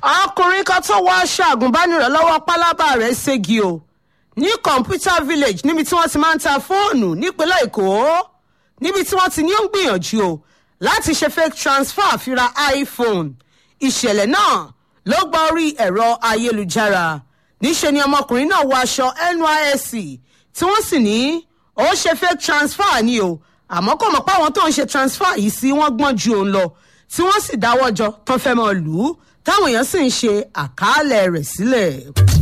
ọkùnrin kan tó wọ aṣọ àgùnbánirọ̀ lọ́wọ́ pálábá rẹ̀ ségi o ní computer village níbi tí wọ́n ti máa ń ta fóònù nípínlẹ̀ èkó níbi tí wọ́n ti ní ó ń gbìyànjú o láti ṣe fake transfer àfira iphone ìṣẹ̀lẹ̀ náà ló gba orí ẹ̀rọ ayélujára níṣẹ́ ni ọmọkùnrin náà wọ aṣọ nysc tí wọ́n sì ní ó ṣe fake transfer ni o àmọ́ kò mọ̀ pé àwọn tó ń ṣe transfer yìí sí wọ́n gbọ́n ju òun lọ tí wọ́n sì dáwọ́ jọ tán fẹ́ mọ́ lù ú táwọn èèyàn sì ń ṣe àkàálẹ̀ rẹ̀ sílẹ̀.